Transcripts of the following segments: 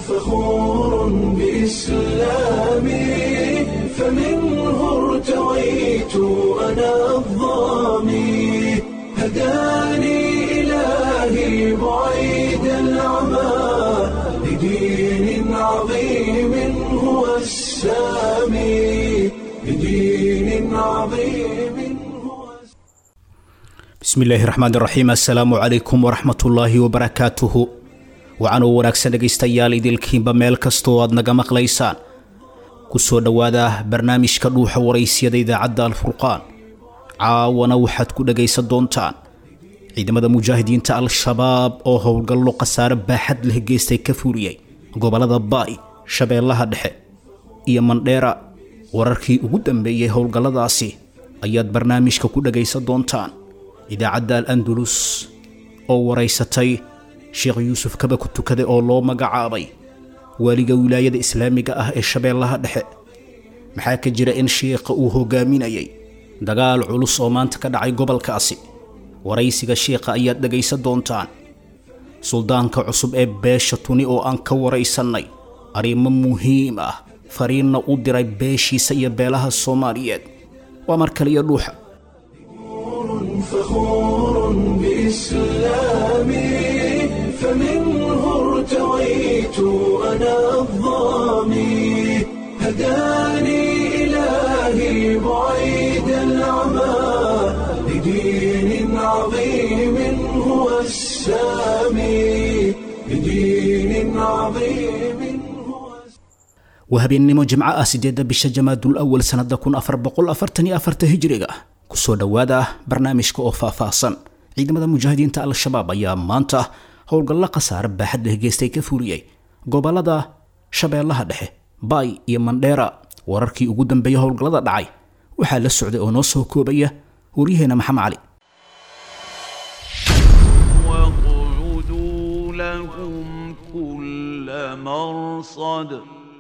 فخور بإسلامي فمنه ارتويت أنا الظامي هداني إلهي بعيد العمى لدين عظيم هو السامي لدين عظيم هو bismi illaahi raxmaan raxiim assalaamu calaykum waraxmatullaahi wabarakaatuhu waxaanuu wanaagsan dhegaystayaal idilkiinba meel kastoo aad naga maqlaysaan ku soo dhowaada barnaamijka dhuuxa waraysyada idaacadda alfurqaan caawana waxaad ku dhegaysan doontaan ciidamada mujaahidiinta al-shabaab oo howlgallo khasaare baaxad leh geystay ka fuuriyey gobollada baay shabeellaha dhexe iyo mandheera wararkii ugu dambeeyey howlgalladaasi ayaad barnaamijka ku dhegaysan doontaan idaacadda al andalus oo waraysatay sheekh yuusuf kaba ku tukade oo loo magacaabay waaliga wilaayada islaamiga ah ee shabeellaha dhexe maxaa ka jira in sheikha uu hogaaminayay dagaal culus oo maanta ka dhacay gobolkaasi waraysiga sheikha ayaad dhegaysan doontaan suldaanka cusub ee beesha tuni oo aan ka waraysannay arrimo muhiim ah fariinna u diray beeshiisa iyo beelaha soomaaliyeed waa mar kaliya dhuuxa فخور بإسلامي فمنه ارتويت أنا الظامي هداني إلهي بعيد العمى لدين عظيم هو السامي لدين عظيم هو waa habeennimo jimco ah sideedda bisha jamaadul awal sannada kun afar boqol afartan iyo afarta hijiriga kusoo dhowaada barnaamijka oo faahfaahsan ciidamada mujaahidiinta al-shabaab ayaa maanta howlgallo khasaare baaxad leh geystay ka fuuriyey gobolada shabeellaha dhexe baay iyo mandheera wararkii ugu dambeeya howlgallada dhacay waxaa la socday oo noo soo koobaya waryaheena maxamed cali واقعدوا لهم كل مرصد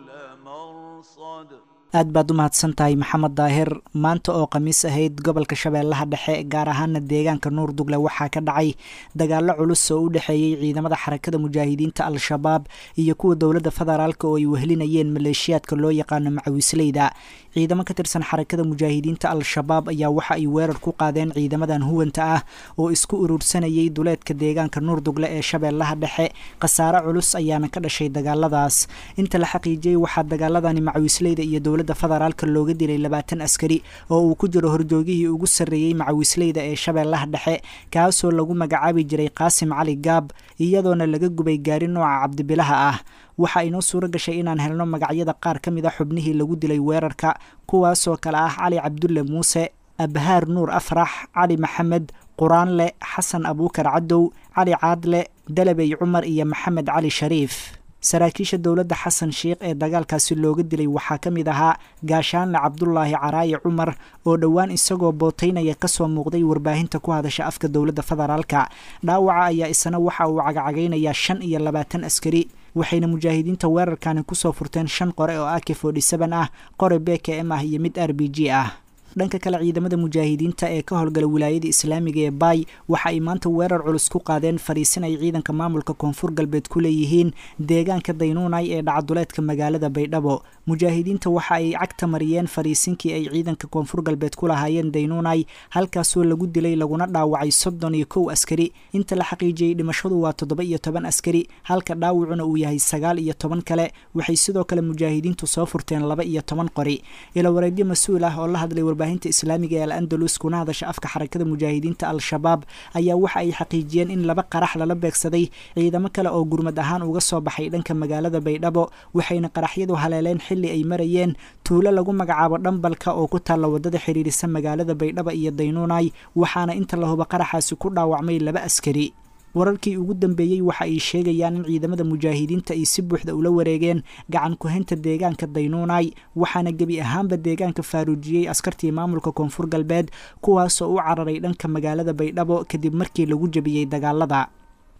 aad baad u mahadsan tahay maxamed daahir maanta oo khamiis ahayd gobolka shabeellaha dhexe gaar ahaana deegaanka nuurdugle waxaa ka dhacay dagaallo culus oo u dhexeeyey ciidamada xarakada mujaahidiinta al-shabaab iyo kuwa dowladda federaalk oo ay wehlinayeen maleeshiyaadka loo yaqaano macawisleyda ciidamo ka tirsan xarakada mujaahidiinta al-shabaab ayaa waxa ay weerar ku qaadeen ciidamadan huwanta ah oo isku urursanayay duleedka deegaanka nuurdugle ee shabeellaha dhexe khasaare culus ayaana ka dhashay dagaaladaas inta la xaqiijiyey waxaa dagaaladani macawisleyda iyo dowladda federaalka looga dilay labaatan askari oo uu ku jiro horjoogihii ugu sarreeyey macawisleyda ee shabeellaha dhexe kaasoo lagu magacaabi jiray qaasim cali gaab iyadoona laga gubay gaari nooca cabdibilaha ah waxaa inoo suuro gashay inaan helno magacyada qaar ka mid a xubnihii lagu dilay weerarka kuwaasoo kale ah cali cabdulle muuse abhaar nuur afrax cali maxamed quraanle xasan abuukar cadow cali caadle dalabey cumar iyo maxamed cali shariif saraakiisha dowladda xasan sheikh ee dagaalkaasi looga dilay waxaa ka mid ahaa gaashaanle cabdulaahi caraaye cumar oo dhowaan isagoo bootaynaya kasoo muuqday warbaahinta ku hadasha afka dowladda federaalka dhaawaca ayaa isna waxa uu cagacagaynayaa shan iyo labaatan askari waxayna mujaahidiinta weerarkani kusoo furteen shan qore oo ak forty seven ah qore b k m ah iyo mid r b g ah dhanka kale ciidamada mujaahidiinta ee ka howlgala wilaayada islaamiga ee baay waxa ay maanta weerar culus ku qaadeen fariisin ay ciidanka maamulka koonfur galbeed ku leeyihiin deegaanka daynuunay ee dhacduleedka magaalada baydhabo mujaahidiinta waxa ay cagta mariyeen fariisinkii ay ciidanka koonfur galbeed ku lahaayeen daynuunay halkaasoo lagu dilay laguna dhaawacay soddon iyo kow askari inta la xaqiijiyey dhimashadu waa toddoba iyo toban askari halka dhaawacuna uu yahay sagaal iyo toban kale waxay sidoo kale mujaahidiintu soo furteen laba iyo toban qori ilawareedyo mas-uul ah oo la hadlay warbaahinta islaamiga ee al andalus kuna hadasha afka xarakada mujaahidiinta al-shabaab ayaa waxa ay xaqiijiyeen in laba qarax lala beegsaday ciidamo kale oo gurmad ahaan uga soo baxay dhanka magaalada baydhabo waxayna qaraxyadu haleeleen xilli ay marayeen tuulo lagu magacaabo dhambalka oo ku taalla wadada xidhiirisa magaalada baydhabo iyo daynuunay waxaana inta la huba qaraxaasi ku dhaawacmay laba askari wararkii ugu dambeeyey waxa ay sheegayaan in ciidamada mujaahidiinta ay si buuxda ula wareegeen gacan ku-haynta deegaanka daynuunay waxaana gebi ahaanba deegaanka faaruujiyey askartii maamulka koonfur galbeed kuwaasoo u cararay dhanka magaalada baydhabo kadib markii lagu jebiyey dagaalada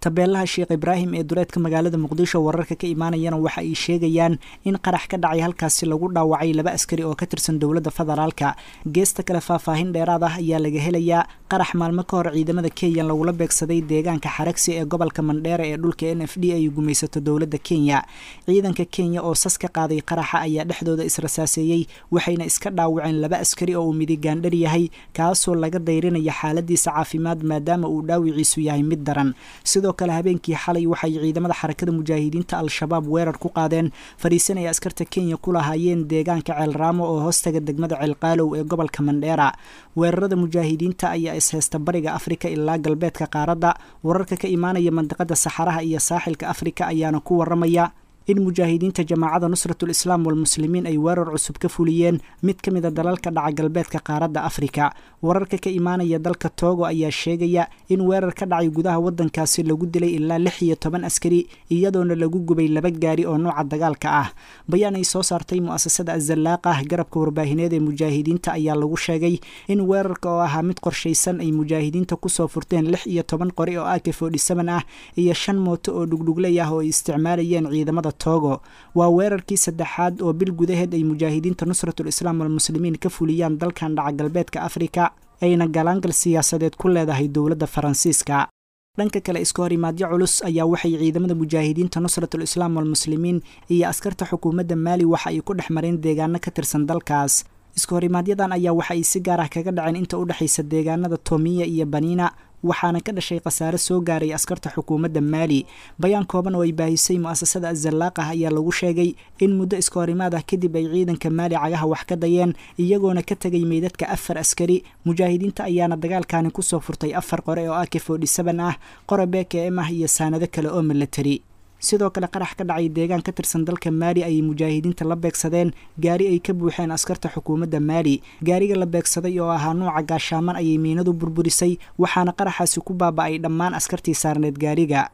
tabeelaha sheekh ibraahim ee duleedka magaalada muqdisho wararka ka imaanayana waxa ay sheegayaan in qarax ka dhacay halkaasi lagu dhaawacay laba askari oo ka tirsan dowladda federaalka geesta kale faahfaahin dheeraad ah ayaa laga helayaa qarax maalmo ka hor ciidamada kenya lagula beegsaday deegaanka xaragsi ee gobolka mandheere ee dhulka n f d ay gumaysato dowladda kenya ciidanka kenya oo sas ka qaaday qaraxa ayaa dhexdooda israsaaseeyey waxayna iska dhaawaceen laba askari oo uu midigaandhar yahay kaasoo laga dayrinaya xaaladiisa caafimaad maadaama uu dhaawiciisu yahay mid daran sidoo kale habeenkii xalay waxay ciidamada xarakada mujaahidiinta al-shabaab weerar ku qaadeen fadhiisan ay askarta kenya ku lahaayeen deegaanka ceelraamo oo hoostaga degmada ceelqaalow ee gobolka mandheera weerarada mujaahidiinta ayaa isheysta bariga afrika ilaa galbeedka qaaradda wararka ka imaanaya mandiqada saxaraha iyo saaxilka afrika ayaana ku waramaya in mujaahidiinta jamaacada nusratul islaam walmuslimiin ay weerar cusub ka fuliyeen mid ka mid a dalalka dhaca galbeedka qaaradda afrika wararka ka imaanaya dalka togo ayaa sheegaya in weerar ka dhacay gudaha waddankaasi lagu dilay ilaa lix iyo toban askari iyadoona lagu gubay laba gaari oo nooca dagaalka ah bayaan ay soo saartay mu'asasada azalaaqah garabka warbaahineed ee mujaahidiinta ayaa lagu sheegay in weerarka oo ahaa mid qorshaysan ay mujaahidiinta kusoo furteen lix iyo toban qori oo ak forty seven ah iyo shan mooto oo dhugdhugley ah oo ay isticmaalayeen ciidamada togo waa weerarkii saddexaad oo bil gudaheed ay mujaahidiinta nusratul islaam walmuslimiin ka fuliyaan dalkan dhaca galbeedka afrika ayna galaangal siyaasadeed ku leedahay dowladda faransiiska dhanka kale iska horimaadyo culus ayaa waxay ciidamada mujaahidiinta nusratul islaam walmuslimiin iyo askarta xukuumadda maali waxa ay ku dhex mareen deegaano ka tirsan dalkaas iska horimaaadyadan ayaa waxa ay si gaar ah kaga dhaceen inta u dhexaysa deegaanada tomiya iyo baniina waxaana ka dhashay khasaare soo gaaray askarta xukuumadda maali bayaan kooban oo ay baahisay mu'asasada azalaaqah ayaa lagu sheegay in muddo iska horimaad ah kadib ay ciidanka maali cagaha wax ka dayeen iyagoona ka tegay meydadka afar askari mujaahidiinta ayaana dagaalkani kusoo furtay afar qore oo ak forty seven ah qora bkm ah iyo saanado kale oo milatari sidoo kale qarax ka dhacay deegaan ka tirsan dalka maali ayay mujaahidiinta la beegsadeen gaari ay ka buuxeen askarta xukuumadda maali gaariga la beegsaday oo ahaa nuuca gaashaaman ayay miinadu burburisay waxaana qaraxaasi ku baaba'ay dhammaan askartii saarneed gaariga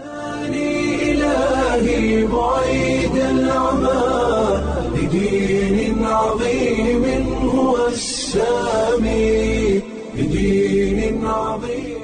إلهي بعيد العمى لدين عظيم هو السامي لدين عظيم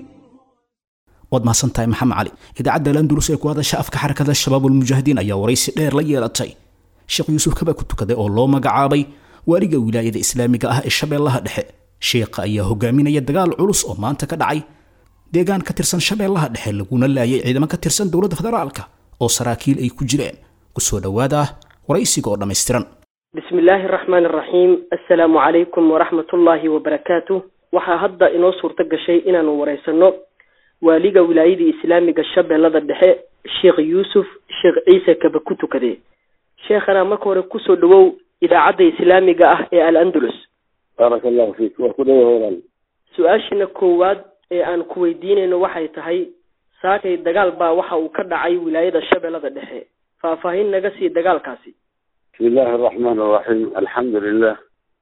waad mahadsantahay maxamed cali idaacadda landulus ee ku hadasha afka xarakada shabaab ulmujaahidiin ayaa waraysi dheer la yeelatay sheekh yuusuf kaba ku tukaday oo loo magacaabay waaliga wilaayada islaamiga ah ee shabeellaha dhexe sheekha ayaa hogaaminaya dagaal culus oo maanta ka dhacay deegaan ka tirsan shabeellaha dhexe laguna laayay ciidamo ka tirsan dowladda federaalka oo saraakiil ay ku jireen kusoo dhowaada waraysiga oo dhammaystiran bismi illaahi araxmaan araxiim assalaamu calaykum waraxmatullaahi wabarakaatu waxaa hadda inoo suurto gashay inaanu waraysano waaliga wilaayadii islaamiga shabeellada dhexe sheekh yuusuf sheekh ciise kaba ku tukade sheekhana marka hore kusoo dhawow idaacadda islaamiga ah ee al andalus baaraka allahu fiik waa ku dhawa howlan su-aashina koowaad ee aan ku weydiinayno waxay tahay saakay dagaal baa waxa uu ka dhacay wilaayada shabeellada dhexe faahfaahin naga sii dagaalkaasi bismi illaahi araxmaan araxiim alxamdu lilah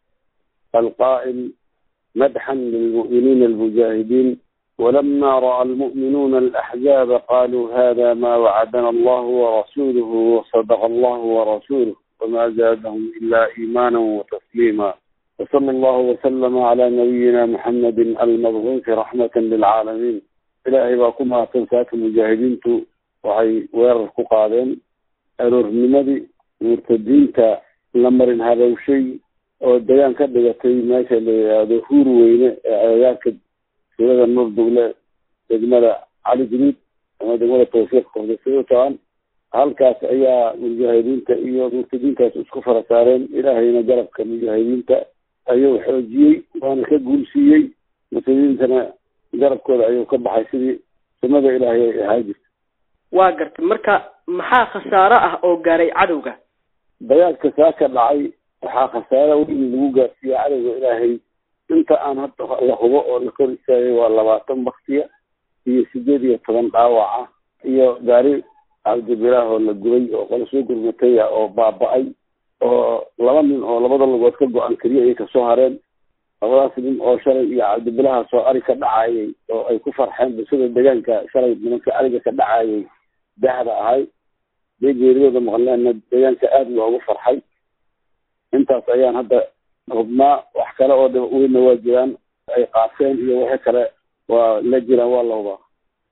alqaa'il madxan lilmu'miniina almujaahidiin ولما رأى المؤمنون الأحزاب قالوا هذا ما وعدنا الله ورسوله وصدق الله ورسوله وما زادهم إلا إيمانا وتسليما وصلى الله وسلم على نبينا محمد المبعوث رحمة للعالمين إلهي باكما تنساك المجاهدين waxay weerar ku qaadeen aroornimadii murtadiinta la marin habowshay oo degaan ka dhigatay meesha la yidhaahdo huur weyne ee agagaarka silada nuur dugle degmada cali jadiid ama degmada tawfiiq kordasayutaan halkaas ayaa mujaahidiinta iyo murtadiintaas isku fara saareen ilaahayna garabka mujaahidiinta ayuu xoojiyey waana ka guulsiiyey murtadiintana garabkooda ayuu ka baxay sidii sunnada ilaahay ay ahaa jirta waa gartay marka maxaa khasaaro ah oo gaaray cadowga dagaalka saa ka dhacay waxaa khasaaro weyn lagu gaarsiiyey cadowga ilaahay inta aan hadda la hubo oo la kor istaagay waa labaatan baktiya iyo sideed iyo toban dhaawac ah iyo gaari cabdibilaah oo la gubay oo qola soo gurmatay ah oo baaba-ay oo laba nin oo labada lugood ka go-an keliya ay kasoo hareen labadaas nin oo shalay iyo cabdibilaha soo ari ka dhacayay oo ay ku farxeen bulshada deegaanka shalay nimanka ariga ka dhacayay dahda ahay bay geeriyooda maqleenna deegaanka aada loogu farxay intaas ayaan hadda hubnaa wax kale oo dhib weynna waa jiraan ay qaaseen iyo wixii kale waa la jiraan waa la hubaa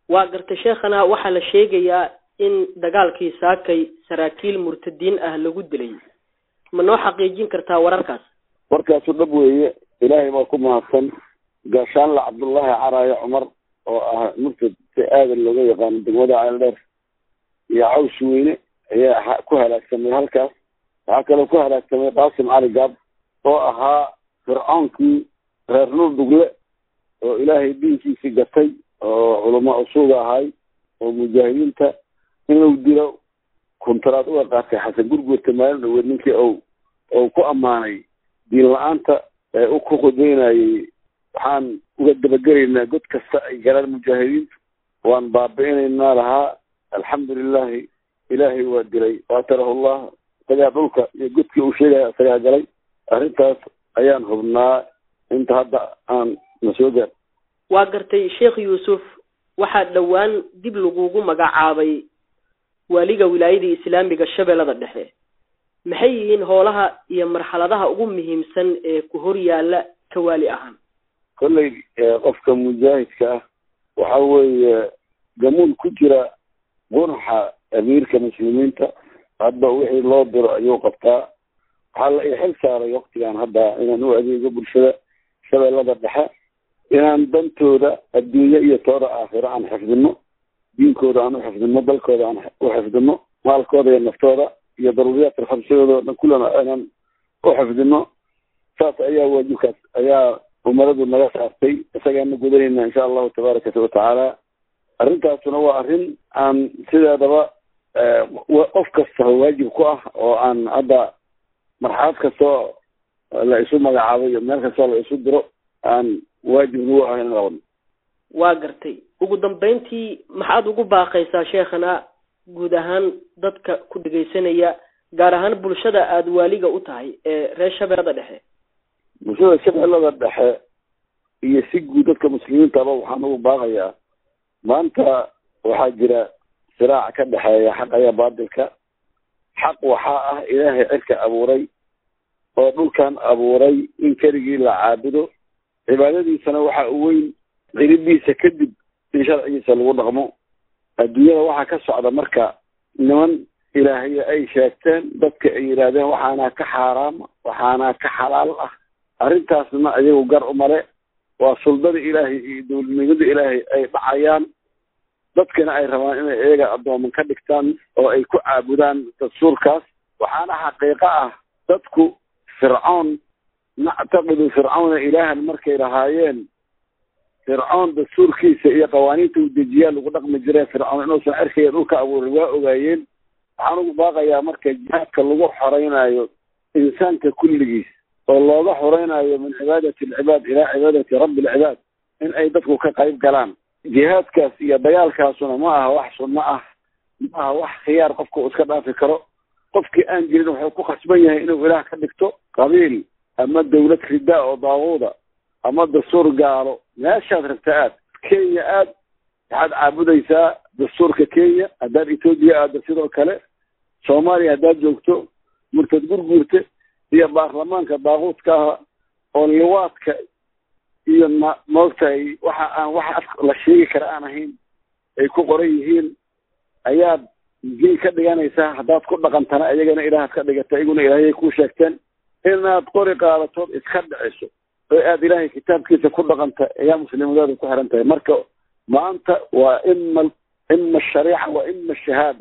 waa gartay sheekhana waxaa la sheegayaa in dagaalkii saakay saraakiil murtadiin ah lagu dilay ma noo xaqiijin kartaa wararkaas warkaasu dhab weeye ilaahay baa ku mahadsan gaashaanle cabdullaahi caraaye cumar oo ah murtad si aadan looga yaqaano degmada ceeldheer iyo caws weyne ayaa ku halaagsamay halkaas waxaa kaloo ku halaagsamay qaasim cali gaab oo ahaa fircoonkii reer nuur dugle oo ilaahay diinkiisii gatay oo culamo usuuga ahay oo mujaahidiinta inuu dilo kuntaraad uga qaatay xasan gurgurta maalin dhaweed ninkii ou ou ku ammaanay diin la-aanta ee u ku qudaynayay waxaan uga dabagelaynaa god kasta ay galaan mujaahidiintu waan baabi'inaynaa lahaa alxamdulilahi ilaahay waa dilay waatarahullah isagaa dhulka iyo godkii uu sheegaya isagaa galay arrintaas ayaan hubnaa inta hadda aan na soo gaar waa gartay sheekh yuusuf waxaa dhowaan dib lagugu magacaabay waaliga wilaayada islaamiga shabeellada dhexe maxay yihiin howlaha iyo marxaladaha ugu muhiimsan ee ku hor yaalla ka waali ahaan kolley qofka mujaahidka ah waxa weeye gamuun ku jira gunaxa amiirka muslimiinta hadba wixii loo diro ayuu qabtaa waxaa la ixil saaray waktigan hadda inaan u adeego bulshada shabeellada dhexe inaan dantooda adduunye iyo tooda aakhiro aan xifdino diinkooda aan u xifdino dalkooda aan u xifdino maalkooda iyo naftooda iyo daruuriyaadka khamsadooda o dhan kullana inaan u xifdino saas ayaa waajibkaas ayaa umaradu naga saartay isagaana gudanayna insha allahu tabaaraka watacaala arrintaasuna waa arrin aan sideedaba qof kasta waajib ku ah oo aan hadda marxalad kastoo la isu magacaabo iyo meel kastoo la isu diro aan waajib nagu ahayn in qabno waa gartay ugu dambeyntii maxaad ugu baaqaysaa sheekhana guud ahaan dadka ku dhegaysanaya gaar ahaan bulshada aada waaliga u tahay ee reer shabeellada dhexe bulshada shabeellada dhexe iyo si guud dadka muslimiintaba waxaan ugu baaqayaa maanta waxaa jira siraac ka dhexeeya xaqa iyo baatilka xaq waxaa ah ilaahay cirka abuuray oo dhulkan abuuray in keligii la caabudo cibaadadiisana waxa u weyn ciribiisa kadib in sharcigiisa lagu dhaqmo adduunyada waxaa ka socda marka niman ilaahay ay sheegteen dadka ay yidhaahdeen waxaana ka xaaraama waxaana ka xalaal ah arrintaasna ayagu gar umale waa suldada ilaahay iyo dowladnimada ilaahay ay dhacayaan dadkana ay rabaan inay iyaga addooman ka dhigtaan oo ay ku caabudaan dastuurkaas waxaana xaqiiqo ah dadku fircoon nactaqidu fircawna ilaahan markay lahaayeen fircoon dastuurkiisa iyo qawaaniinta uu dejiyaa lagu dhaqmi jire fircoon inuusan cerkaya dhulka abuuray waa ogaayeen waxaan ugu baaqayaa marka jihaadka lagu xoreynayo insaanka kulligiis oo looga xoreynayo min cibaadati alcibaad ilaa cibaadati rabbi alcibaad in ay dadku ka qayb galaan jihaadkaas iyo dagaalkaasuna ma aha wax sunno ah ma aha wax khiyaar qofka uu iska dhaafi karo qofkii aan jirin wuxuu ku khasban yahay inuu ilaah ka dhigto qabiil ama dawlad ridaa oo daaquuda ama dastuur gaalo meeshaad rabta aad kenya aad waxaad caabudaysaa dastuurka kenya haddaad etoobiya aadda sidoo kale soomaaliya haddaad joogto murtad gurguurta iyo baarlamaanka daaquudka ah oo liwaadka iyo ma maogtahay waxa aan waxa af la sheegi kara aan ahayn ay ku qoran yihiin ayaad diin ka dhiganaysaa haddaad ku dhaqantana iyagana ilaahaad ka dhigata iyaguna ilaahayay ku sheegteen inaad qori qaadatood iska dhiciso oo aad ilaahay kitaabkiisa ku dhaqanta ayaa muslimadaada ku xiran tahay marka maanta waa ima ima ashariica wa ima ashahaada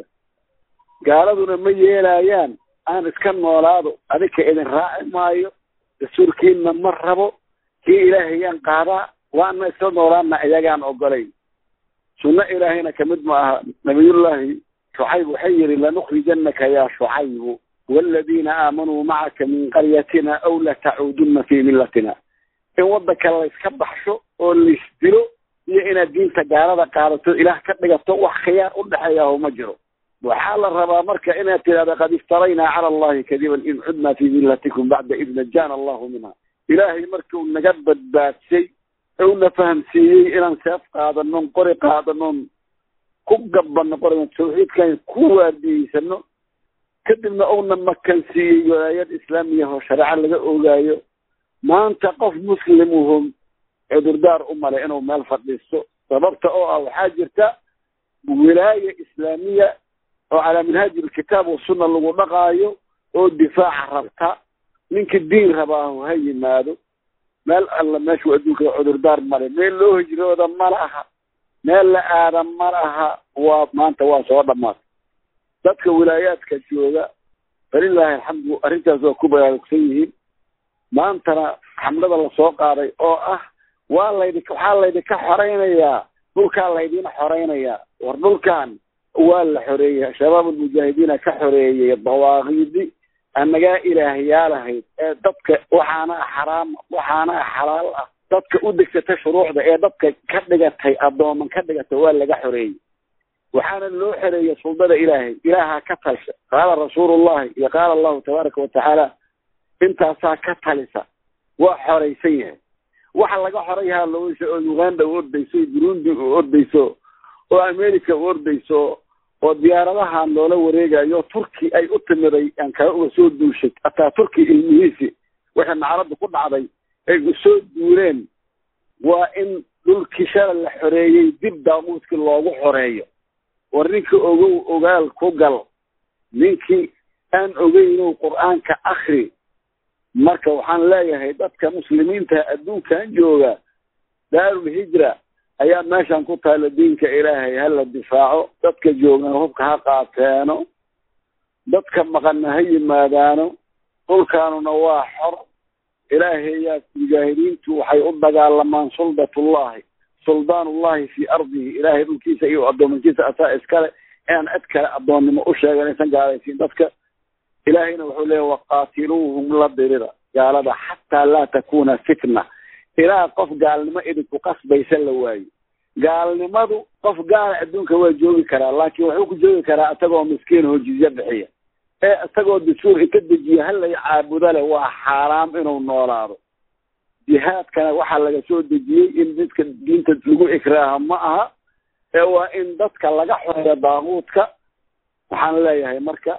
gaaladuna ma yeelayaan aan iska noolaado adika idin raaci maayo dastuurkiina ma rabo kii ilaahayaan qaadaa waana isla noolaana iyagaan ogolayn sunno ilaahayna kamid ma aha nabiyullaahi shucayb waxay yihi lanukhrijanaka yaa shucaybu waaladiina aamanuu macaka min qaryatina aw latacuudunna fii millatina in waddanka layska baxsho oo laisdilo iyo inaad diinta gaalada qaadato ilaah ka dhigato wax khiyaar u dhexeeyaho ma jiro waxaa la rabaa marka inaad tidhahda qad iftaraynaa cala allahi kadiban in cudnaa fii millatikum bacda id najaana allahu minha ilaahay markuu naga badbaadsay una fahamsiiyey inaan seef qaadanon qori qaadanon ku gabano qoriga tawxiidkan ku waardiyeysano kadibna uuna makansiiyey walaayad islaamiya oo shareeco laga ogaayo maanta qof muslimuhum cudurdaar u male inuu meel fadhiisto sababta oo ah waxaa jirta wilaaya islaamiya oo calaa minhaaji alkitaab wasunna lagu dhaqaayo oo difaaca rabta ninka diin rabaahu ha yimaado meel alla meeshuu adduunka cudurdaar male meel loo hijrooda ma laha meel la aada ma laha waa maanta waa soo dhamaatay dadka wilaayaadka jooga falilaahi alxamdu arrintaas waa ku baraarugsan yihiin maantana xamlada lasoo qaaday oo ah waa laydi waxaa laydinka xoreynayaa dhulkaa laydin xoreynayaa war dhulkan waa la xoreeyey shabaab almujaahidiina ka xoreeyey dawaaqiidi annagaa ilaahyaalahayd ee dadka waxaana xaraam waxaana xalaal ah dadka u degsatay shuruucda ee dadka ka dhigatay addooman ka dhigatay waa laga xoreeyey waxaana loo xoreeyey suldada ilaahay ilaahaa ka talsha qaala rasuulullahi iyo qaala allahu tabaaraka watacaala intaasaa ka talisa waa xoraysan yahay waxa laga xorayahaa loosa oo uganda u ordayso burundi u ordayso oo america u ordayso oo diyaaradahan loola wareegayo turki ay u timiday aan kaa uga soo duushay hataa turki ilmihiisi waxay nacrada ku dhacday ay usoo duuleen waa in dhulkii shala la xoreeyey dib daaquudkii loogu xoreeyo war ninkii ogow ogaal ku gal ninkii aan ogeynow qur-aanka akri marka waxaan leeyahay dadka muslimiinta adduunkan jooga daarul hijra ayaa meeshan ku taala diinka ilaahay hala difaaco dadka joogana hubka ha qaateeno dadka maqanna ha yimaadaano dhulkaanuna waa xor ilaahayaa mujaahidiintu waxay u dagaalamaan suldatullahi suldaanullahi fii ardihi ilaahay dhulkiisa iyo addoomankiisa asaa iskale inaan cid kale addoonnimo u sheegan aysan gaalaysiin dadka ilaahayna wuxuu leeyahy waqaatiluuhum la dirira gaalada xataa laa takuna fitna ilaa qof gaalnimo idinku qasbaysa la waayo gaalnimadu qof gaala adduunka waa joogi karaa laakiin wuxuu ku joogi karaa isagoo miskiin oo jizye bixiya ee isagoo dastuur inka dejiya halay caabuda leh waa xaaraam inuu noolaado jihaadkana waxaa laga soo dejiyey in dadka diinta lagu ikraaha ma aha ee waa in dadka laga xoreeyo daaquudka waxaan leeyahay marka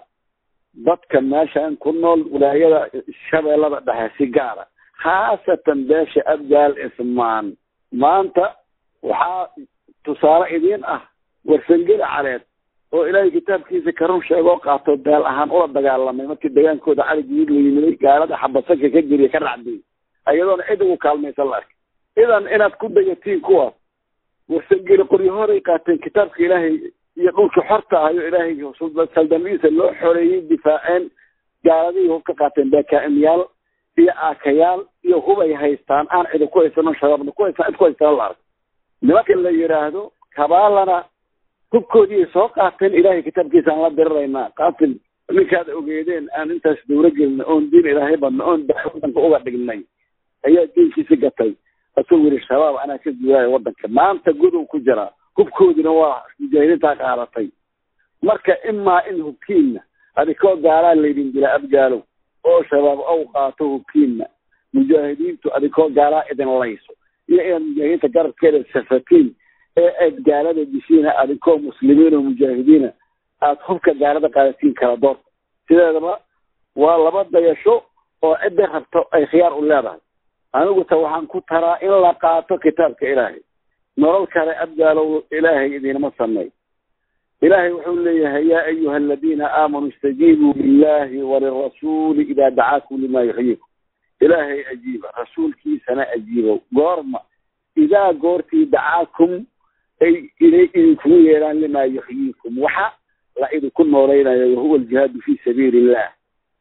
dadka meeshan ku nool wilaayada shabeellada dhexe si gaara khaasatan beesha abgaal ismaan maanta waxaa tusaale idiin ah warsangeli caleed oo ilaahay kitaabkiisa ka run sheegoo qaato beel ahaan ula dagaalamay markii dagaankooda cali guud la yimiday gaalada xabasaka ka geliya ka dhacday ayadoona cid ugu kaalmaysan la arkay idan inaad ku dayatiin kuwaas warsangeli qoryahoray qaateen kitaabka ilaahay iyo dhulkii xorta ahayo ilaahay saldamadiisa loo xoreeyey difaaceen gaaladihii hub ka qaateen beekaa'imyaal iyo aakayaal iyo hubay haystaan aan cidi ku haysano shabaabna ku haystaan cid ku haystaan la arko nimanka la yidhaahdo kabaalana hubkoodii soo qaateen ilaahay kitaabkiisa aan la diriraynaa qaatil ninkaad ogeedeen aan intaas dawro gelina oon diin ilaahay badna oon daa wadanka uga dhignay ayaa diinkiisi gatay asuu yiri shabaab anaa ka guuraayo wadanka maanta godow ku jiraa hubkoodina waa mujaahidiintaa qaadatay marka imaa in hubkiinna adikoo gaalaa laydin dila abgaalow oo shabaab ow qaato hubkiinna mujaahidiintu adikoo gaalaa idin layso iyo inaad mujaahidiinta garabkeeda safatiin ee aad gaalada dishiina adikoo muslimiin oo mujaahidiina aada hubka gaalada qaadatiin kala doorta sideedaba waa laba dayasho oo cidda rabto ay khiyaar u leedahay anigu ta waxaan ku taraa in la qaato kitaabka ilaahay nolol kale abgaalow ilaahay idinama sameey ilaahay wuxuu leeyahay yaa ayuha aladiina aamanuu istajiibuu lillahi walirasuuli idaa dacaakum lima yuxyiikum ilaahay ajiiba rasuulkiisana ajiibo goorma idaa goortii dacaakum ay inay idinkugu yeedhaan limaa yuxyiikum waxa la idinku noolaynayo wahuwa aljihaadu fi sabiili illah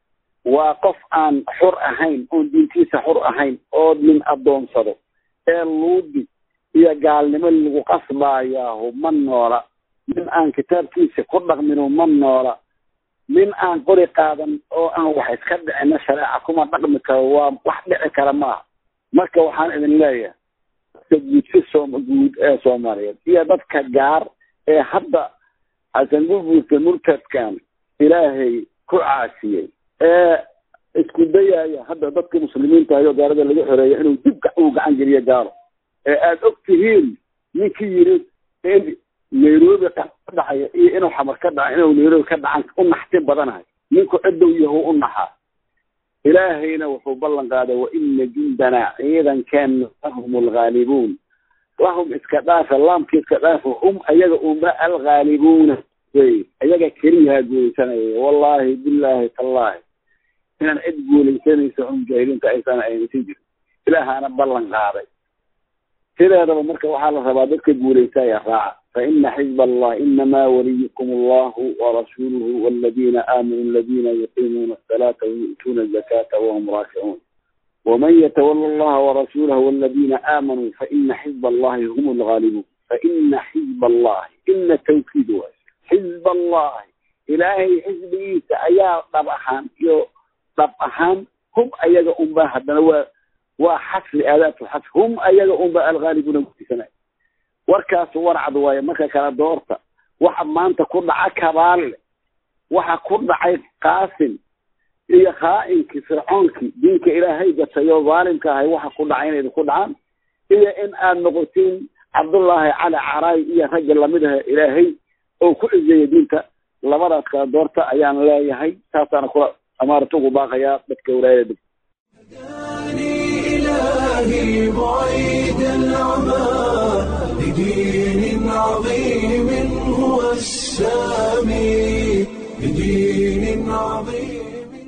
waa qof aan xur ahayn oon diintiisa xur ahayn oo nin addoonsado ee luudi iyo gaalnimo lagu qasbaayaahu ma noola nin aan kitaabkiisa ku dhaqminu ma noola nin aan qori qaadan oo aan wax iska dhicina shareeca kuma dhaqmi karo waa wax dhici kara maaha marka waxaan idin leeyahay dadka guudsi soom guud ee soomaaliyeed iyo dadka gaar ee hadda xasan gurguurka murtadkan ilaahay ku caasiyey ee isku dayaya hadda dadka muslimiinta ayo gaalada laga xoreeya inuu dib uu gacan geliyo gaalo ee aada og tihiin ninkii yiri in nairobi ka dhacaya iyo inuu xamar ka dhaca inuu nairobi ka dhacan u naxtin badanahay ninku cidow yahu u naxaa ilaahayna wuxuu ballan qaaday wa ina jundana ciidankeena hum alghaalibuun lahum iska dhaafa laamka iska dhaafa hum ayaga unba alghaalibuuna wey ayaga keliyaha guulaysanaya wallaahi billaahi tallaahi inaan cid guulaysanaysa oo mujaahiliinta aysan aynasin jirin ilaahaana ballan qaaday sideedaba marka waxaa la rabaa dadka guulaystaya raaca fa ina xizba allah inamaa waliyukum allahu warasuuluhu waladiina aamanuu aladiina yuqiimuuna asalaata wayu'tuuna azakata wahum raakicuun waman yatawala allaha warasuulahu waladiina aamanuu faina xizba allahi hum alghaalibuun faina xizba allahi ina tawkiid waay xizba allahi ilaahay xisbigiisa ayaa dhab ahaan iyo dhab ahaan hum ayaga unba haddana waa waa xasri aadaatu xasri hum ayaga unba alghaalibuuna gudisanay warkaas warcad waaye marka kala doorta waxa maanta ku dhaca kabaalle waxa ku dhacay qaasim iyo khaainkii fircoonkii diinka ilaahay gatayoo dhaalimka ahay waxa ku dhacay inay ku dhacaan iyo in aad noqotiin cabdullaahi cali caraay iyo ragga lamid ah ilaahay oo ku cizeeya diinta labadaas kala doorta ayaan leeyahay taasaana kula amaarata ugu baaqayaa dadka walaayada إلهي بعيد العمى لدين عظيم هو السامي لدين عظيم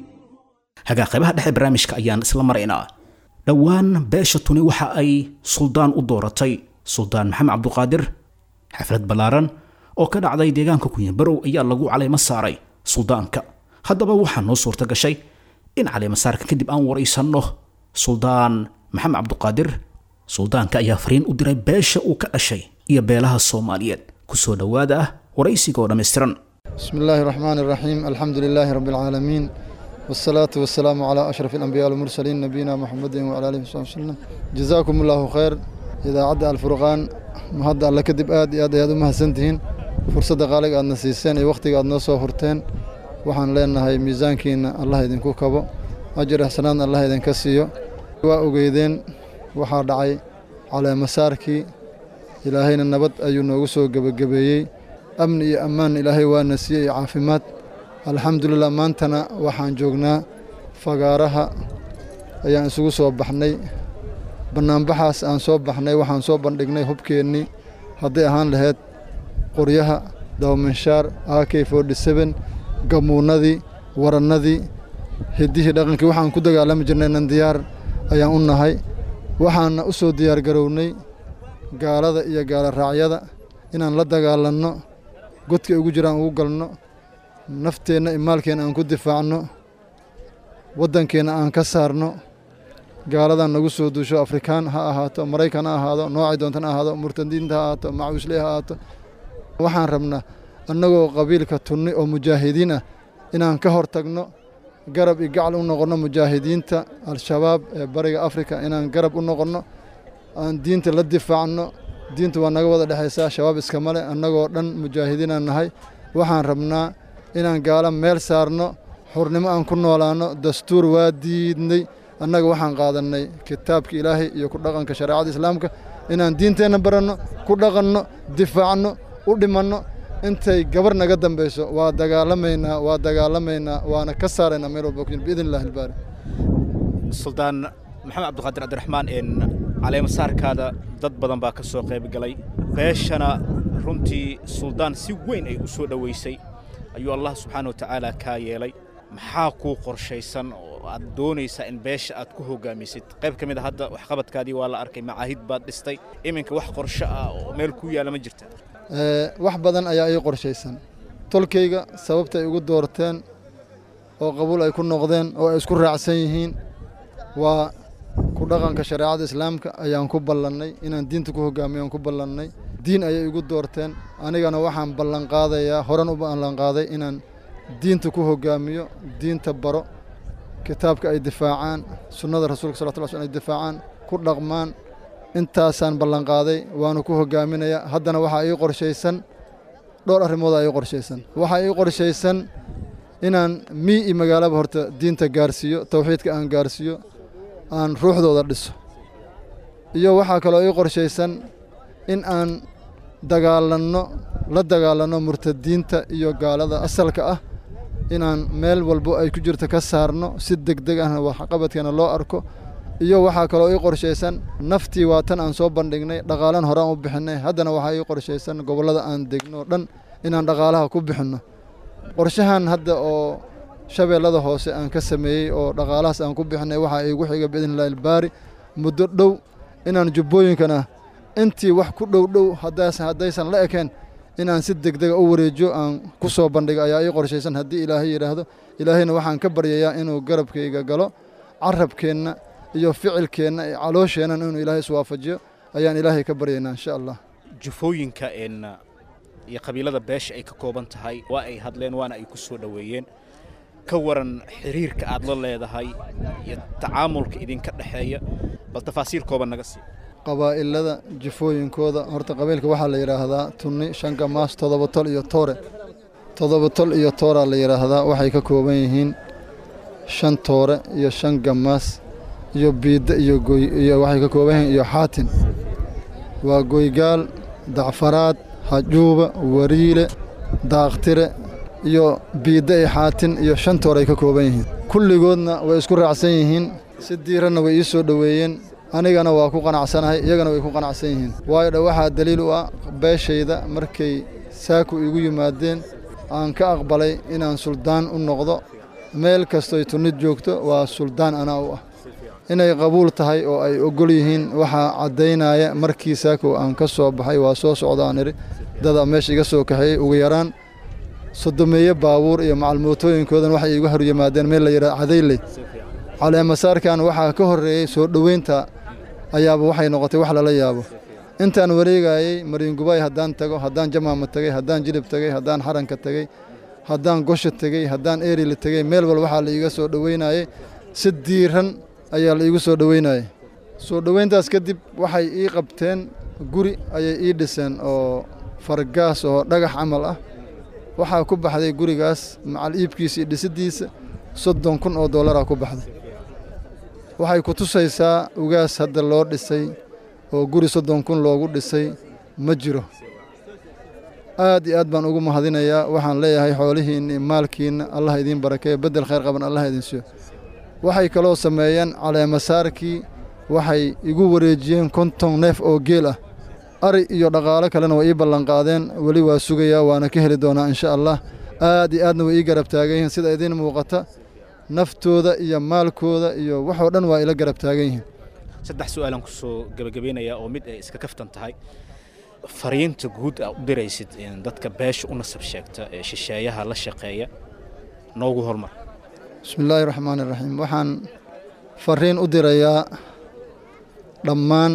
hagaa qaybaha dhexe barnaamijka ayaan isla maraynaa dhowaan beesha tuni waxa ay suldaan u dooratay suldaan maxamed cabduqaadir xaflad ballaaran oo ka dhacday deegaanka kunyabarow ayaa lagu caleymo saaray suldaanka haddaba waxaa noo suurta gashay in caleemasaarka kadib aan waraysanno suldaan maxamed cabduqaadir suldaanka ayaa fariin u diray beesha uu ka dhashay iyo beelaha soomaaliyeed kusoo dhowaada ah waraysiga oo dhammaystiran بسم الله الرحمن الرحيم الحمد لله رب العالمين والصلاة والسلام على أشرف الأنبياء والمرسلين نبينا محمد وعلى آله وصحبه وسلم جزاكم الله خير إذا عدى الفرقان مهد الله كدب آد آد آد ما سنتين فرصة قالك أن نسيسين وقت قد نصو فرتين وحن لنا هاي ميزان كين الله يدين كوكبو أجر حسنان الله يدين كسيو وأوجيدين وحا دعي على مساركي إلهينا النبت أيو نوغسو قبقبيي amni iyo ammaan ilaahay waana siiyey iyo caafimaad alxamdulilah maantana waxaan joognaa fagaaraha ayaan isugu soo baxnay bannaanbaxaas aan soo baxnay waxaan soo bandhignay hubkeennii hadday ahaan lahayd qoryaha dawaminshaar a k forty seven gamuunadii warannadii hiddihii dhaqankii waxaan ku dagaalami jirnay nan diyaar ayaan u nahay waxaana u soo diyaar garownay gaalada iyo gaala raacyada inaan la dagaalanno godkay ugu jiraan ugu galno nafteenna iyo maalkeenna aan ku difaacno waddankeenna aan ka saarno gaaladan nagu soo duusho afrikaan ha ahaato maraykan ha ahaado noocay doontan ha ahaado murtadiinta ha ahaato macuusley ha ahaato waxaan rabnaa annagoo qabiilka tunni oo mujaahidiin ah inaan ka hor tagno garab iyo gacal u noqonno mujaahidiinta al-shabaab ee bariga afrika inaan garab u noqonno aan diinta la difaacno diintu waa naga wada dhexaysaa shabaab iskama le annagoo dhan mujaahidiinaan nahay waxaan rabnaa inaan gaalo meel saarno xurnimo aan ku noolaanno dastuur waa diidnay annaga waxaan qaadannay kitaabka ilaahay iyo ku dhaqanka shareecada islaamka inaan diinteenna baranno ku dhaqanno difaacno u dhimanno intay gabar naga dambayso waa dagaalamaynaa waa dagaalamaynaa waana ka saaraynaa meel walba ku jir biidn illahi albaari suldaan maxamed cabdiqaadir cabdiraxmaan een caleemasaarkaada dad badan baa ka soo qayb galay beeshana runtii suldaan si weyn ay u soo dhowaysay ayuu allah subxaana wa tacaala kaa yeelay maxaa kuu qorshaysan oo aad doonaysaa in beesha aad ku hoggaamisid qayb ka mid a hadda waxqabadkaadii waa la arkay macaahid baad dhistay iminka wax qorsho ah oo meel ku yaalla ma jirta wax badan ayaa ii qorshaysan tolkayga sababta ay ugu doorteen oo qabuul ay ku noqdeen oo ay isku raacsan yihiin waa ku dhaqanka shareecada islaamka ayaan ku ballannay inaan diinta ku hoggaamiyo aan ku ballannay diin ayay igu doorteen anigana waxaan ballanqaadayaa horan u ballanqaaday inaan diinta ku hoggaamiyo diinta baro kitaabka ay difaacaan sunnada rasuulka sal lla sl ay difaacaan ku dhaqmaan intaasaan ballanqaaday waanu ku hoggaaminayaa haddana waxaa ii qorshaysan dhowr arrimoodaa ii qorshaysan waxaa ii qorshaysan inaan mii iyo magaalaba horta diinta gaarsiiyo tawxiidka aan gaarsiiyo aan ruuxdooda dhiso iyo waxaa kaloo ii qorshaysan in aan dagaalanno la dagaalanno murtadiinta iyo gaalada asalka ah inaan meel walbo ay ku jirto ka saarno si deg deg ahna waxqabadkeena loo arko iyo waxaa kaloo ii qorshaysan naftii waa tan aan soo bandhignay dhaqaalan horaan u bixinay haddana waxaa ii qorshaysan gobollada aan degno dhan inaan dhaqaalaha ku bixinno qorshahan hadda oo shabeellada hoose aan ka sameeyey oo dhaqaalahaas aan ku bixinay waxaa iigu xiga biidnillahi albaari muddo dhow inaan jubbooyinkana intii wax ku dhow dhow haddaas haddaysan la ekeen inaan si degdega u wareejiyo aan ku soo bandhigo ayaa ii qorshaysan haddii ilaahay yidhaahdo ilaahayna waxaan ka baryayaa inuu garabkayga galo carabkeenna iyo ficilkeenna iyo caloosheennan inuu ilaahay iswaafajiyo ayaan ilaahay ka baryaynaa insha allah jufooyinka een iyo qabiilada beesha ay ka kooban tahay waa ay hadleen waana ay ku soo dhoweeyeen ka waran xiriirka aad la leedahay iyo tacaamulka idinka dhexeeya bal tafaasiil kooban naga sii qabaa'ilada jifooyinkooda horta qabiilka waxaa la yidhaahdaa tunni shanka maas toddoba tol iyo toore toddoba tol iyo tooraa la yidhaahdaa waxay ka kooban yihiin shan toore iyo shan gamaas iyo biidda iyo goy iyo waxay ka kooban yihiin iyo xaatin waa goygaal dacfaraad hajuuba wariile daaqtire iyo biidda iyo xaatin iyo shan toor ay ka kooban yihiin kulligoodna way isku raacsan yihiin si diiranna way ii soo dhoweeyeen anigana waa ku qanacsanahay iyagana way ku qanacsan yihiin waayo dha waxaa daliil u ah beeshayda markay saaku igu yimaadeen aan ka aqbalay inaan suldaan u noqdo meel kastoy tunnid joogto waa suldaan anaa u ah inay qabuul tahay oo ay ogol yihiin waxaa caddaynaya markii saakow aan ka soo baxay waa soo socdaan idhi dada meesha iga soo kaxeeyey ugu yaraan sodomeeye baabuur iyo macalmootooyinkoodan waxay iigu hor yimaadeen meel la yidhaha cadayley caleemasaarkan waxaa ka horreeyey soo dhoweynta ayaaba waxay noqotay wax lala yaabo intaan wareegayey mariingubay haddaan tago haddaan jamaama tegey haddaan jilib tegey haddaan xaranka tegey haddaan gosha tegey haddaan eerila tegey meel wal waxaa la iiga soo dhoweynayey si diiran ayaa la iigu soo dhoweynayey soo dhoweyntaas kadib waxay ii qabteen guri ayay ii dhiseen oo fargaas oo dhagax camal ah waxaa ku baxday gurigaas macal iibkiisa iyo dhisiddiisa soddon kun oo dollaraa ku baxday waxay ku tusaysaa ugaas hadda loo dhisay oo guri soddon kun loogu dhisay ma jiro aad iyo aad baan ugu mahadinayaa waxaan leeyahay xoolihiinna iyo maalkiinna allah idiin barakeeyo beddel khayr qaban allah idin siiyo waxay kaloo sameeyeen caleemasaarkii waxay igu wareejiyeen konton neef oo geel ah ari iyo dhaqaalo kalena way ii ballanqaadeen weli waa sugayaa waana ka heli doonaa insha allah aad iyo aadna way ii garab taagan yihiin sida idiin muuqata naftooda iyo maalkooda iyo waxoo dhan waa ila garab taagan yihiin saddex su-aalaan ku soo gebagabeynayaa oo mid ay iska kaftan tahay fariinta guud aa u diraysid dadka beesha u nasab sheegta ee shisheeyaha la shaqeeya noogu hormar bismi illaahi raxmaani raxiim waxaan fariin u dirayaa dhammaan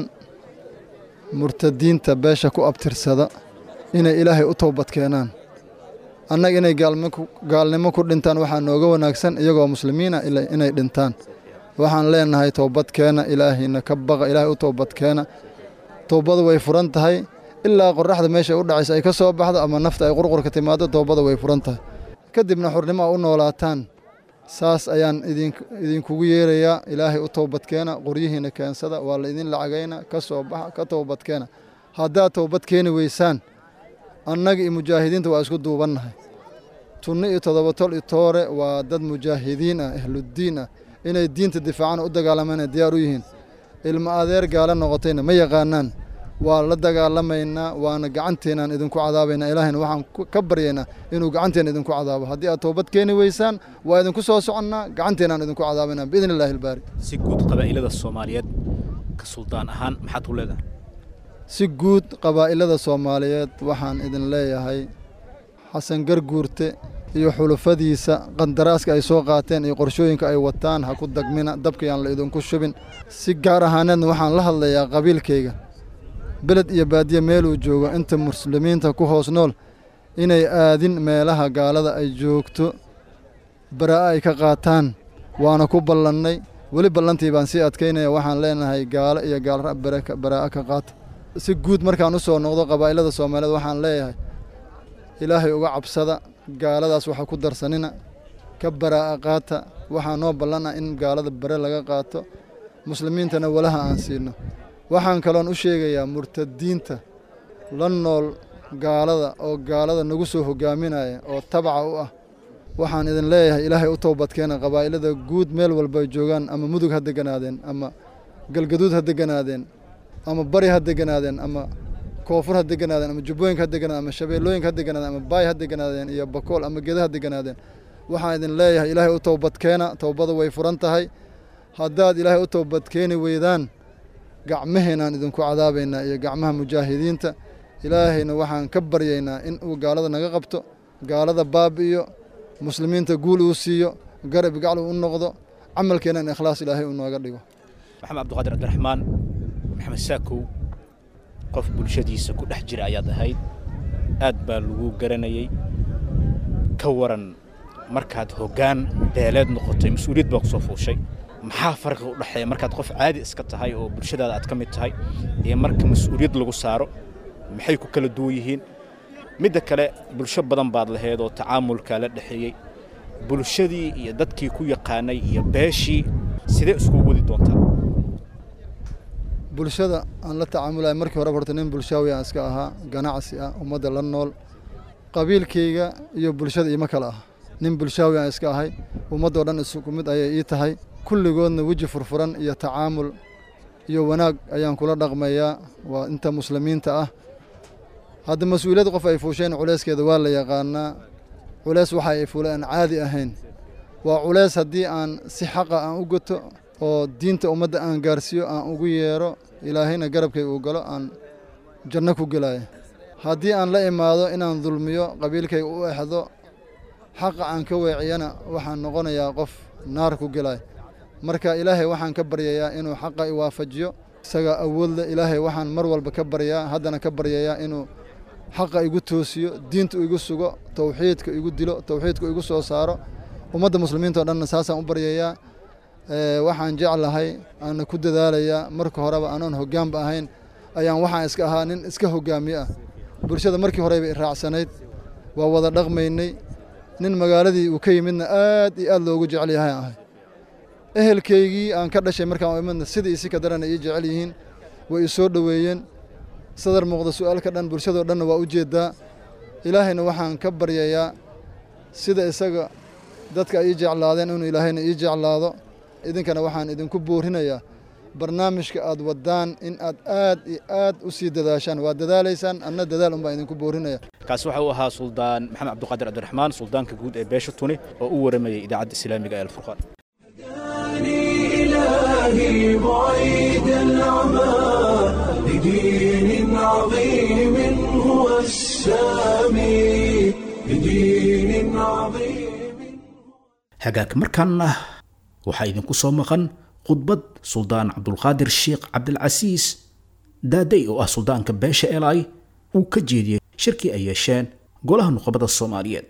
murtadiinta beesha ku abtirsada inay ilaahay u toobad keenaan annaga inay gaalnimo ku dhintaan waxaa nooga wanaagsan iyagoo muslimiina inay dhintaan waxaan leenahay toobadkeena ilaahayna ka baqa ilaahay u toobadkeena toobada way furan tahay ilaa qorraxda meesha u dhacaysa ay ka soo baxdo ama nafta ay qurqurka timaado toobada way furan tahay kadibna xurnimo a u noolaataan saas ayaan idinkugu yeerayaa ilaahay u toobadkeena qoryihiina keensada waa la idin lacagayna ka soo baxa ka toobadkeena haddaad toobad keeni weysaan annaga iyo mujaahidiinta waa isku duubannahay tunni iyo toddoba tol iyo toore waa dad mujaahidiin ah ahluddiin ah inay diinta difaacana u dagaalamayna diyaar u yihiin ilmo adeer gaala noqotayna ma yaqaanaan waa la dagaalamaynaa waana gacanteennaan idinku cadaabaynaa ilaahayna waxaan ka baryaynaa inuu gacanteena idinku cadaabo haddii aad toobad keeni weysaan waa idinku soo soconnaa gacanteennaan idinku cadaabaynaa biidni illaahi albaari si guud qabaa'ilada soomaaliyeed ka suldaan ahaan maxaad ku leedahay si guud qabaa'ilada soomaaliyeed waxaan idin leeyahay xasan garguurte iyo xulufadiisa qandaraaska ay soo qaateen iyo qorshooyinka ay wataan ha ku dagmina dabkayaan la idinku shubin si gaar ahaaneedna waxaan la hadlayaa qabiilkayga beled iyo baadiye meeluu joogo inta muslimiinta ku hoos nool inay aadin meelaha gaalada ay joogto baraa'a ay ka qaataan waana ku ballannay weli ballantii baan sii adkaynaya waxaan leenahay gaalo iyo gaalra baraa'a ka qaata si guud markaan u soo noqdo qabaa'ilada soomaaliyeed waxaan leeyahay ilaahay uga cabsada gaaladaas waxa ku darsanina ka baraa'a qaata waxaa noo ballan ah in gaalada bare laga qaato muslimiintana walaha aan siino waxaan kaloon u sheegayaa murtadiinta la nool gaalada oo gaalada nagu soo hogaaminaya oo tabaca u ah waxaan idin leeyahay ilaahay u toobadkeena qabaa'ilada guud meel walba ay joogaan ama mudug ha deganaadeen ama galgaduud ha deganaadeen ama bari ha deganaadeen ama koonfur ha deganaadeen ama jubbooyinka ha deganaadeen ama shabeellooyinka ha deganaadeen ama baay ha deganaadeen iyo bakool ama geda ha deganaadeen waxaan idin leeyahay ilaahay u towbadkeena towbada way furan tahay haddaad ilaahay u towbadkeeni weydaan gacmaheenaan idinku cadaabaynaa iyo gacmaha mujaahidiinta ilaahayna waxaan ka baryaynaa in uu gaalada naga qabto gaalada baabi'iyo muslimiinta guul uu siiyo garab gacal uu u noqdo camalkeena in ikhlaas ilaahay uu nooga dhigo maxamed cabdiqaadir cabdiraxmaan maxamed saakow qof bulshadiisa ku dhex jira ayaad ahayd aad baa lagu garanayey ka waran markaad hoggaan beeleed noqotay mas-uuliyad baa ku soo fuushay maxaa farqiga u dhexeeya markaad qof caadi iska tahay oo bulshadaada aad ka mid tahay iyo marka mas-uuliyad lagu saaro maxay ku kala duwan yihiin midda kale bulsho badan baad lahayd oo tacaamulkaa la dhexeeyey bulshadii iyo dadkii ku yaqaanay iyo beeshii sidee iskugu wadi doontaa bulshada aan la tacaamulaya markii horeba horta nin bulshaawi aan iska ahaa ganacsi ah ummadda la nool qabiilkayga iyo bulshada iima kale ah nin bulshaawi aan iska ahay ummadoo dhan isugu mid ayay ii tahay kulligoodna weji furfuran iyo tacaamul iyo wanaag ayaan kula dhaqmayaa waa inta muslimiinta ah hadda mas-uuliyad qof ay fuusheen culeyskeeda waa la yaqaanaa culeys waxa ay fuule aan caadi ahayn waa culeys haddii aan si xaqa aan u goto oo diinta ummadda aan gaarsiiyo aan ugu yeero ilaahayna garabkay uu galo aan janno ku gelaya haddii aan la imaado inaan dulmiyo qabiilkayga u exdo xaqa aan ka weeciyana waxaan noqonayaa qof naar ku gelaya marka ilaahay waxaan ka baryayaa inuu xaqa i waafajiyo isagaa awood leh ilaahay waxaan mar walba ka baryaa haddana ka baryayaa inuu xaqa igu toosiyo diinta igu sugo towxiidka igu dilo towxiidka igu soo saaro ummadda muslimiinta o dhanna saasaan u baryayaa waxaan jeclahay aana ku dadaalayaa marka horeba anoon hoggaanba ahayn ayaan waxaan iska ahaa nin iska hoggaamiye ah bulshada markii horeba i raacsanayd waa wada dhaqmaynay nin magaaladii uu ka yimidna aad iyo aad loogu jecel yahay ahay ehelkaygii aan ka dhashay markaan imidna sidii isi ka darana ii jecel yihiin way i soo dhoweeyeen sadar muuqda su-aalka dhan bulshadoo dhanna waa u jeedaa ilaahayna waxaan ka baryayaa sida isaga dadka ay ii jeclaadeen inuu ilaahayna ii jeclaado idinkana waxaan idinku boorinayaa barnaamijka aad wadaan in aad aad iyo aad u sii dadaashaan waa dadaalaysaan anna dadaal un baan idinku boorinaya kaasi waxa uu ahaa suldaan maxamed cabdiqaadir cabdiraxmaan suldaanka guud ee beesha tuni oo u waramayay idaacadda islaamiga ee alfurqaan إلهي بعيد العمى لدين عظيم هو السامي لدين عظيم hagaag markaana waxaa idinku soo maqan khudbad suldaan cabdulqaadir sheekh cabdilcasiis daaday oo ah suldaanka beesha elay uu ka jeediyey shirkii ay yeesheen golaha nuqabada soomaaliyeed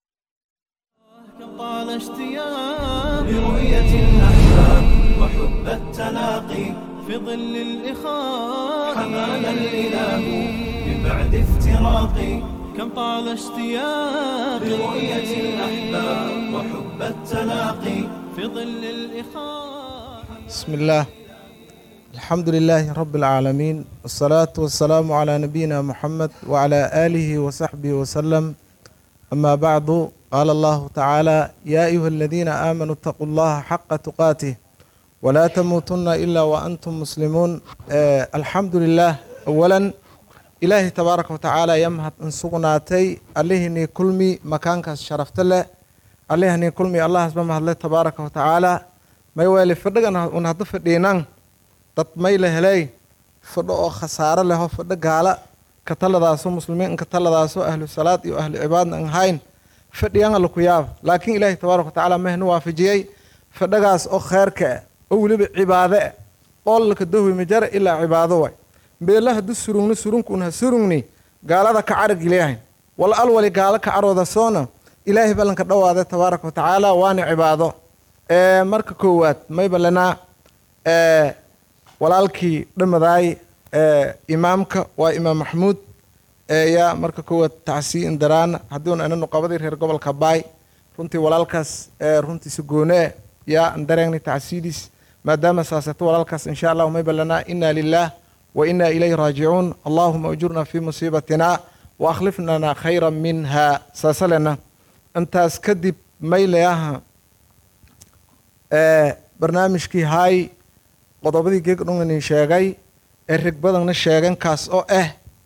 طال اشتياق برؤية الأحباب وحب التلاقي في ظل الإخاء حمانا الإله من بعد افتراقي كم طال اشتياق برؤية الأحباب وحب التلاقي في ظل الإخاء بسم الله الحمد لله رب العالمين والصلاة والسلام على نبينا محمد وعلى آله وصحبه وسلم أما بعد قال الله تعالى يا أيها الذين آمنوا اتقوا الله حق تقاته ولا تموتن إلا وأنتم مسلمون آه الحمد لله أولا إلهي تبارك وتعالى يمهد أن سقناتي عليهني كلمي مكانك شرفت له عليهني كلمي الله سبحانه الله تبارك وتعالى ما يوالي فدقنا ونهضف دينان تطميل هلي فدق خسارة له فدق قال كتلداسو مسلمين كتلداسو أهل الصلاة وأهل عبادنا هاين fadhiyaan alla ku yaaba laakiin ilaahay tabaaraka watacaala mahnu waafajiyey fadhagaas oo kheerka ah oo weliba cibaado ah qoolka dahwi majara ilaa cibaado way beela hadduu surugni surunkuun ha surugni gaalada ka carag ilaahay wal alwali gaalo ka carooda soona ilaahay ballanka dhawaada tabaaraka watacaala waana cibaado marka koowaad mayba lanaa walaalkii dhamadaay imaamka waa imaam maxmuud yaa marka koowaad tacsii indaraana hadduuna ana nuqabadii reer gobolka baay runtii walaalkaas runtiisa goone yaa andareegni tacsiidiis maadaama saasato walaalkaas insha allahu mayba lanaa ina lilah wa ina ilayhi raajicuun allahuma ajurna fii musiibatina wa akhlifnana khayra minha saasalena intaas kadib maylayaha barnaamijkii haay qodobadii geeg dhunganin sheegay ee reg badanna sheegan kaas oo ah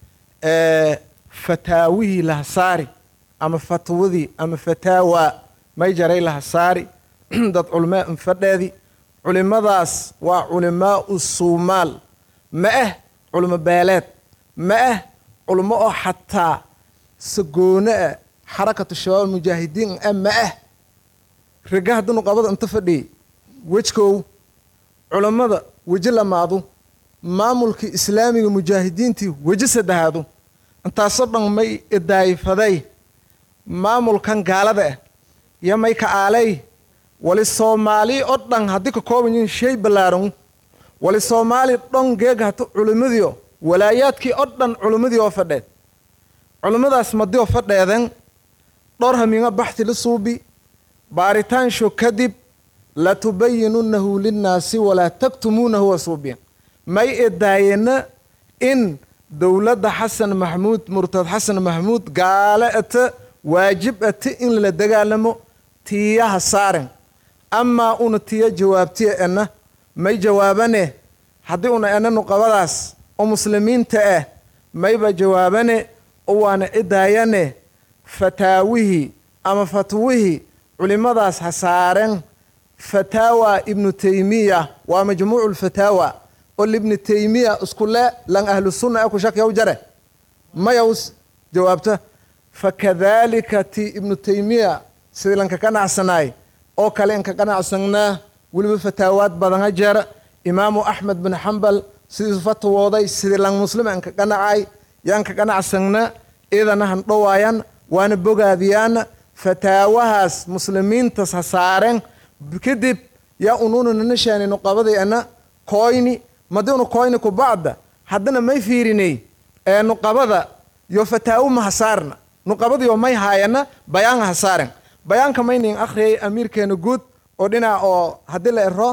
ee fataawihii lahasaari ama fatwadii ama fataawa may jaray lahasaari dad culmaa infadheedi culimadaas waa culimaau suumaal ma ah culimo beeleed ma ah culimo oo xataa sagoone ah xarakatu shabaab mujaahidiin ah ma ah rega haddanu qabada inta fadhiyay wejkow culammada weji lamaadu maamulkii islaamiga mujaahidiintii weji saddexaadu intaasoo dhan may idaayfaday maamulkan gaalada ah iyo may ka aalay wali soomaali oo dhan haddii ka kooban yihiin shay ballaaran wali soomaali dhon geega hata culimmadii walaayaadkii oo dhan culimmadii oo fadheed culimmadaas madi oo fadheeden dhowr hamiinga baxti la suubi baaritaansho kadib latubayinunahu linnaasi walaa taktumuunahu wa suubiyan may edaayena in dowladda xasan maxamuud murtad xasan maxamuud gaale ata waajib ata in lala dagaalamo tiyaha saaren amaa una tiya jawaabtiya ena may jawaabane haddii una ena nuqabadaas oo muslimiinta ah mayba jawaabane oo waana cidaayane fataawihii ama fatwihii culimadaas ha saaren fataawa ibnu taymiya waa majmuucu lfataawa oo libni taymiya iskule lan ahlu sunna ee ku shakyaw jare mayaws jawaabta fakadalika ti ibnu taymiya sidii lanka qanacsanaay oo kale inka qanacsanaa weliba fataawaad badana jeer imaamu axmed bin xambal sidiisu fatwooday sidii lan muslima inka qanacay yaanka qanacsana idana han dhowaayan waana bogaadiyaan fataawahaas muslimiintas ha saaren kadib yaa ununa nanashaani nuqabadayana koyni madiunu koyni kubacda haddana may fiirinay ee nuqabada yo fataawo ma hasaarna nuqabadiyo may haayana bayaanga hasaaren bayaanka maynin akhriyay amiirkeena guud oo dhinac oo haddii la ero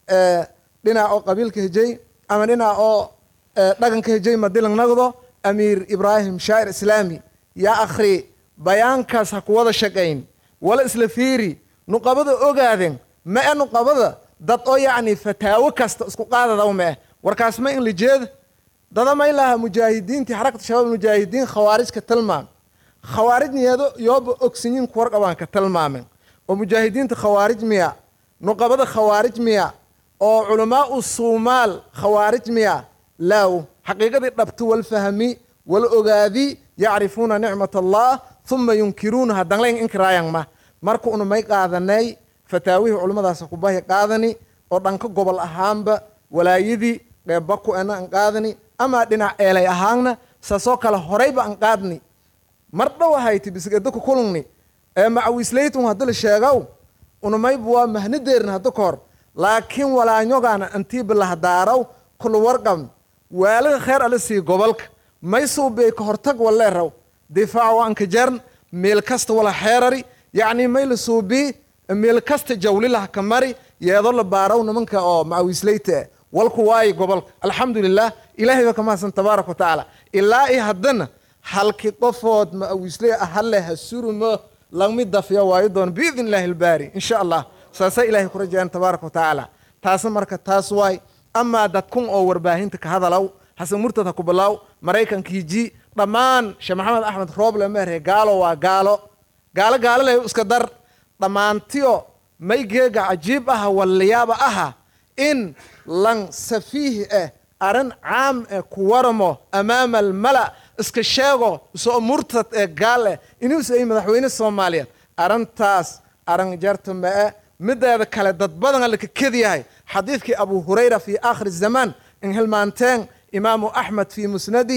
dhinac oo qabiilka hejey ama dhinac oo dhaganka hejey madilang nagdo amiir ibraahim shaacir islaami yaa akhri bayaankaas ha ku wada shaqayn wala isla fiiri nuqabada ogaaden ma e nuqabada dad oo yacni fataawo kasta isku qaadadaw ma eh warkaas ma in la jeeda dada may laha mujaahidiintii xarakata shabaab mujaahidiin khawaarijka tilmaam khawaarijniyado yooba ogsinyin kuwarqabaan ka tilmaamen oo mujaahidiinta khawaarij miya nuqabada khawaarij miya oo culamaa u suumaal khawaarij miya laaw xaqiiqadii dhabti wal fahmi wal ogaadi yacrifuuna nicmat allah uma yunkiruunaha danlayn inkiraayan ma marka una may qaadanay fataawihii culimmadaas kubahi qaadani oo dhanka gobol ahaanba walaayadii qeebbaku ena an qaadani amaa dhinac eelay ahaanna saasoo kale horayba an qaadni mar dhow ahayti bisigedaka kulungni ee macawisleytun haddi la sheegow unamayba waa mahnadeerna hadda ka hor laakiin walaanyogaana antiiba lahadaaraw kula warqab waalaga kheer ala sii gobolka may suubey ka hortag waleeraw difaac waanka jarn meel kasta wala xeerari yacni may la suubii meel kasta jawlilaha ka mari yeedoo la baaraw nimanka oo macawisleyta ah walku waayi gobolka alxamdulilah ilaahay ba ka mahadsan tabaaraka wa tacaala ilaa iyo haddana halki qofood macawisley ahale ha surumo lagmi dafya waayo doon biidn illaahi albaari insha allah saasaa ilaahay ku rajayaan tabaaraka wa tacaala taasna marka taas waay amaa dadkun oo warbaahinta ka hadalaw xasan murtad ha ku bilaaw maraykankii ji dhammaan sheekh maxamed axmed rooble meerhe gaalo waa gaalo gaalo gaalo leh iska dar dhammaantiyo may geega cajiib aha waliyaaba aha in lan safiih ah arrin caam eh ku waramo amaama almala iska sheego soo murtad ee gaal eh inuus ay madaxweyne soomaaliyeed arrintaas arrin jarta ma-e mideeda kale dad badan alla ka kedyahay xadiidkii abu hurayra fi aakhiri zamaan in hilmaanteen imaamu axmed fi musnadi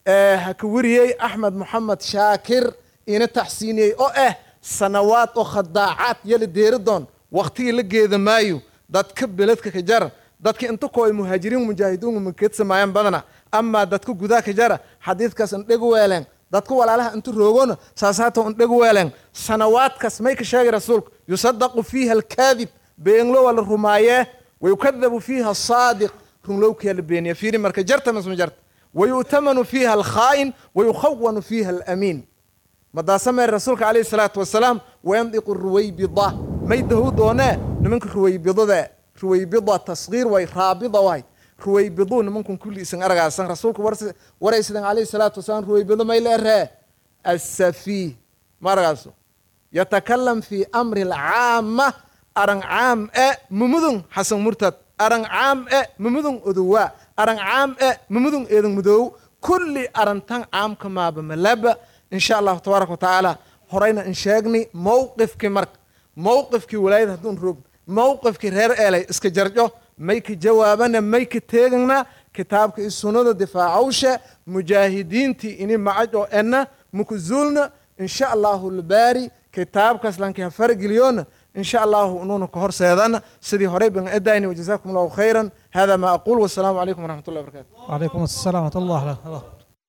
ha ka wariyey axmed moxamed shaakir ina taxsiiniyey oo ah sanawaad oo khadaacaad yala deeri doon waktigii la geeda maayo dadka beledka ka jara dadka inta koo ay muhaajiriin mujaahidiinku makeedsamaayaan badana amaa dadka gudaha ka jara xadiidkaas indheg weeleen dadka walaalaha inta roogona saasaata indheg weeleen sanawaadkaas may ka sheegay rasuulku yusadaqu fiiha alkaadib beenlo waa la rumaayee wayukadabu fiiha asaadiq runlowkiyaa la beeniya fiiri marka jarta masma jarta wayu'tamanu fiiha alkhaa'in wayukhawanu fiiha alamiin madaasameer rasuulka calayhi salaatu wasalaam wayandiqu ruwaybida may dahu doonee nimanka ruwaybidada ruwaybida tasgiir way raabida waay ruwaybiduu nimankun kulli isan aragaasan rasuulka waraysidan calayhi salaatu wasalaam ruwaybido may leeree asafii ma aragaaso yatakalam fi amri alcaama arang caam e mumudun xasan murtad arang caam e mumudun odowa arang caam e mumudun eedan mudow kulli arantan caamka maaba malaba insha allahu tabaaraka watacaala horayna in sheegni mowqifkii marka mowqifkii walaayada hadduun roog mowqifkii reer eelay iska jarjo mayka jawaabana mayka teegana kitaabka i sunnada difaacawshe mujaahidiintii ini macajo enna mukuzuulna insha allahu lbaari kitaabkaas lankiha fargeliyoona insha allahu inuuna ka horseedana sidii horey ban edayni wajazakum allahu khayran hada ma aqul wasalaamu calaykum waraxmat ullahi wabarakatu وعليكم السلام ورحمة الله الله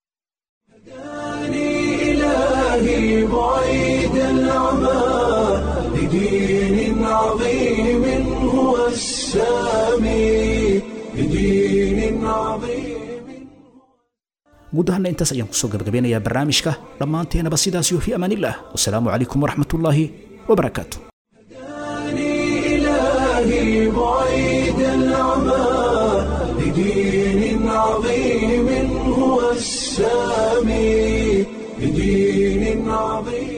إلهي بعيد العمى لدين عظيم هو السامي لدين عظيم guud ahaana intaas ayaan kusoo gabagabeynayaa barnaamijka dhammaanteenaba sidaas iyo fi amaanillaah wasalaamu calaykum waraxmatullaahi wabarakaatu إلهي بعيد العمى لدين عظيم هو السامي لدين عظيم